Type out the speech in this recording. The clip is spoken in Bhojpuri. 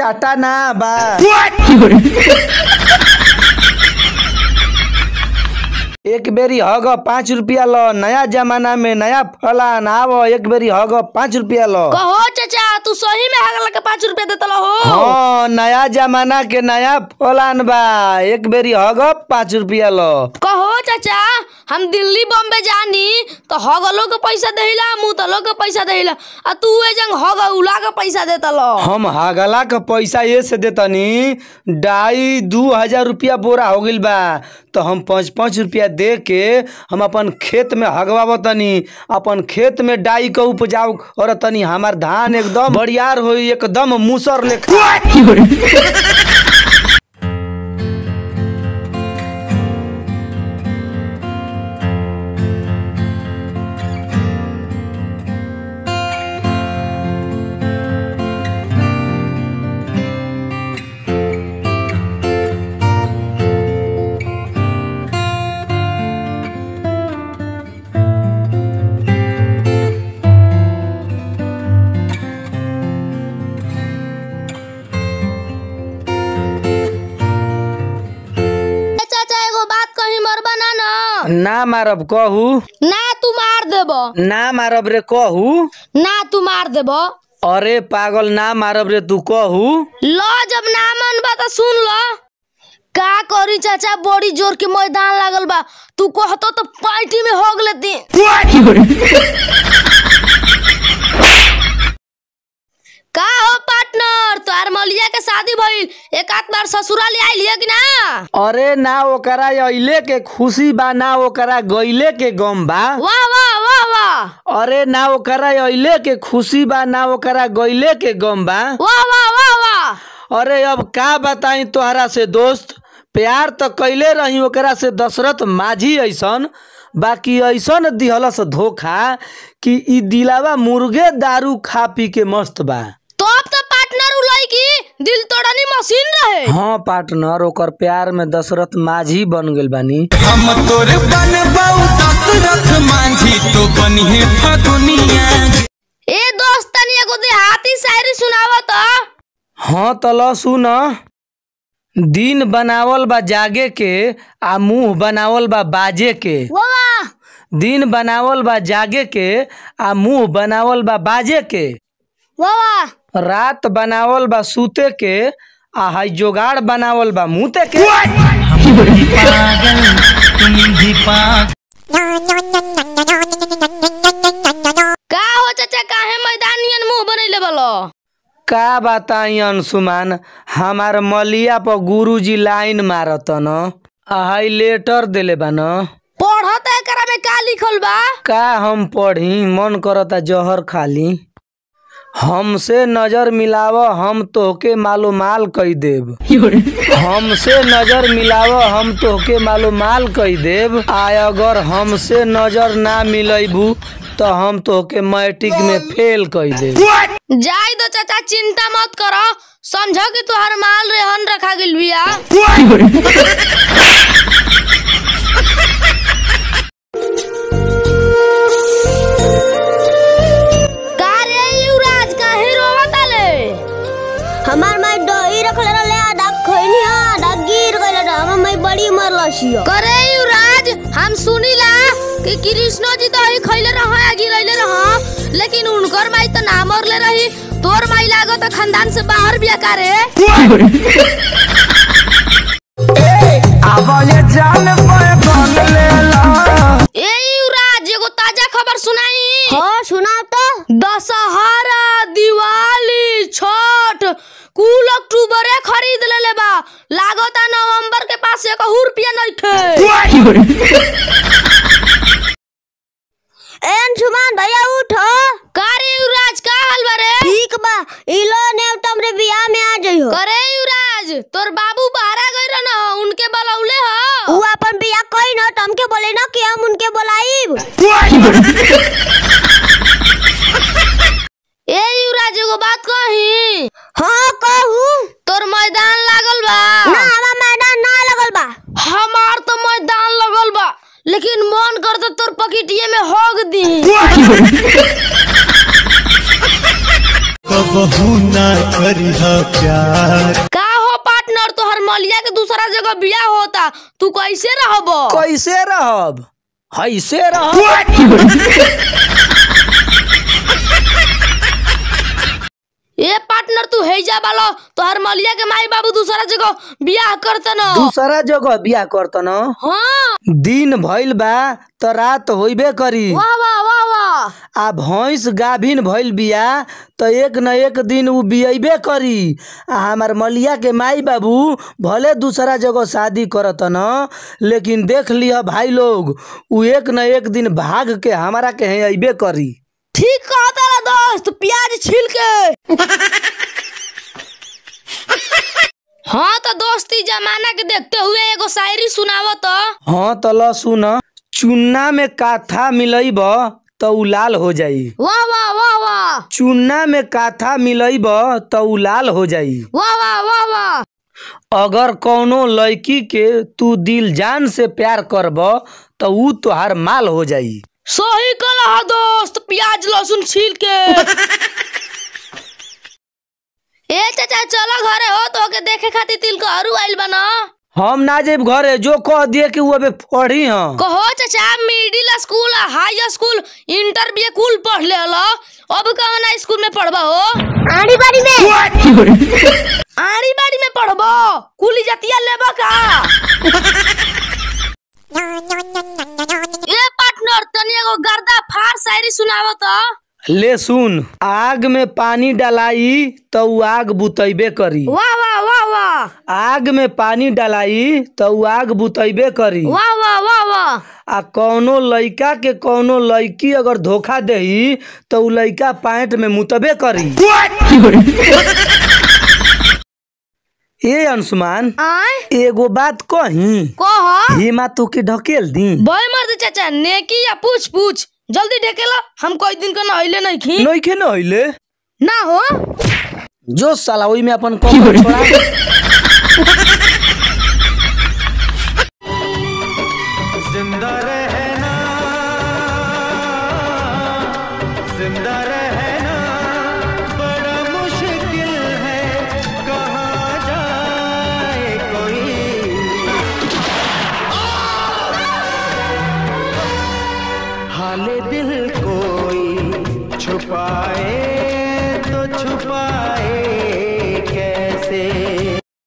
आटा ना बा एक बेरी हग पाँच रुपया लो नया जमाना में नया फलान आवो एक बेरी हग पाँच रुपया लो कहो चाचा तू सही में हगला के पाँच रुपया देता हो हाँ नया जमाना के नया फलान बा एक बेरी हग पाँच रुपया लो कहो चाचा हम दिल्ली बॉम्बे जानी तो हगलो के पैसा देहिला मुतलो के पैसा देहिला आ तू ए जंग हग उला के पैसा देता लो हम हागला का पैसा ये से देतनी ढाई दू हजार रुपया बोरा हो गइल बा तो हम पाँच पाँच रुपया दे के हम अपन खेत में हगवावतनी अपन खेत में डाई के उपजाऊ और तनी हमार धान एकदम बड़ियार होई एकदम मूसर लेखा ए चाचा एगो बात कही मरबा ना ना ना मारब कहू ना तू मार देबो ना मारब रे कहू ना तू मार देबो अरे पागल ना मारब रे तू कहू लो जब ना मन बा तो सुन लो का करी चाचा बड़ी जोर के मैदान लागल बा तू कहतो तो पार्टी में होग लेती का हो पार्टनर तोहार मलिया के शादी भइल एक आध बार ससुराल आइल है कि ना अरे ना ओकरा अइले के खुशी बा ना ओकरा गइले के गम बा वाह वाह वाह वाह अरे ना ओकरा अइले के खुशी बा ना ओकरा गइले के गम बा वाह वाह वाह वाह अरे अब का बताई तोहरा से दोस्त प्यार तो कैले रही ओकरा से दशरथ माझी ऐसन बाकी ऐसन दिहलस धोखा कि ई दिलावा मुर्गे दारू खा पी के मस्त बा तो अब तो पार्टनर उलई की दिल तोड़नी मशीन रहे हाँ पार्टनर ओकर प्यार में दशरथ माझी बन गेल बानी हम तोर बनबाऊ दशरथ मांझी तो बनिहे फगुनिया ए दोस्त तनी एगो देहाती शायरी सुनावा तो हाँ तो ल सुन दिन बनावल बा जागे के आ मुंह बनावल बा बाजे के वाह दिन बनावल बा जागे के आ मुंह बनावल बा बाजे के वाह वाह रात बनावल बा सूते के आ हाई जोगाड़ बनावल बा मुते के का हो चाचा काहे मैदानियन मुंह बनैले बलो का बताई अंशुमान हमार मलिया पर गुरुजी लाइन मारत न आ हाई लेटर देले बा न पढ़त एकरा में का लिखल बा का हम पढ़ी मन करता जहर खाली हमसे नजर मिलाव हम तोहके मालूमाल कई देब हमसे नजर मिलाव हम तोहके मालूमाल कई देब आ अगर हमसे नजर ना मिलैबू तो हम तोहके मैट्रिक में फेल कई देब जाई दो चाचा चिंता मत करो समझो कि तुहार माल रेहन रखा गेल बिया का रे युवराज काहे रोवत आले हमार माई दही रखले रहले आधा खैनी आधा गिर गइल रहा हमर माई बड़ी मरल छियो करे युवराज हम सुनीला कि कृष्ण जी तो ही खैले रहा आ गिरैले रहा लेकिन उनकर माई तो ना मरले रही तोर माई लागो तो खानदान से बाहर बिया करे ए युवराज एगो ताजा खबर सुनाई हाँ सुनाओ तो दशहरा दिवाली छठ कुल अक्टूबरे खरीद लेले बा लागता नवंबर के पास एक रुपया नइखे ए अंशुमान भैया उठो करे युवराज का हाल बारे ठीक बा इलो ने तुमरे बियाह में आ जइहो करे युवराज तोर बाबू बाहरा गई रह न उनके बलौले ह उ अपन बियाह कई न तुमके बोले न कि हम उनके बोलाइब ए युवराज एगो बात कही हाँ कहू तोर मैदान लागल बा ना हमार मैदान ना लगल बा हमार तो मैदान लगल बा लेकिन मन करता तोर पकिटिए में होग दी तो कबहू ना करिह प्यार का हो पार्टनर तोहर मलिया के दूसरा जगह बियाह होता तू कैसे रहब कैसे रहब हैसे रहब ए पार्टनर तू हेजा वाला तोहर मलिया के माई बाबू दूसरा जगह बियाह करत न दूसरा जगह बियाह करत न हाँ दिन भइल बा त रात होइबे करी वाह वाह वाह वाह आ भैंस गाभिन भइल बिया त एक न एक दिन उ बियबे करी आ हमार मलिया के माई बाबू भले दूसरा जगह शादी करत न लेकिन देख लिह भाई लोग उ एक न एक दिन भाग के हमारा के यहाँ अइबे करी ठीक कहता ला दोस्त प्याज छील के हाँ तो दोस्ती जमाना के देखते हुए एगो शायरी सुनाव तो हाँ त ल सुन चुन्ना में काथा मिलैब त उ लाल हो जाई वाह वाह वाह वाह चुन्ना में काथा मिलैब त उ लाल हो जाई वाह वाह वाह वाह अगर कौनो लड़की के तू दिल जान से प्यार करब त ऊ तोहार माल हो जाई सही कला दोस्त प्याज लहसुन छील के ए चाचा चलो घरे हो तो के देखे खातिर तिल का हरू आइल बना हम ना जेब घरे जो कह दिए कि उ अबे पढ़ी हम कहो चाचा middle school high school inter भी कुल पढ़ ले हलो अब कहाँ ना स्कूल में पढ़बा हो आड़ी बाड़ी में आड़ी बाड़ी में पढ़बो कुली जतिया लेबा का ए पार्टनर तनी एगो गर्दा फार शायरी सुनावो तो ले सुन आग में पानी डालाई त उ आग बुतैबे करी वाह वाह वाह वाह आग में पानी डालाई त उ आग बुतैबे करी वाह वाह वाह वाह आ कौनो लइका के कौनो लड़की अगर धोखा देही त उ लइका पैंट में मुतबे करी ए अंशुमान आय एगो बात कही कह हिमा तू के ढकेल दी बय मर्द चाचा नेकी या पूछ पूछ जल्दी ढकेला हम कोई दिन का नहिले नहीं खी नइखे न हइले ना हो जो साला ओई में अपन कमर छोड़ा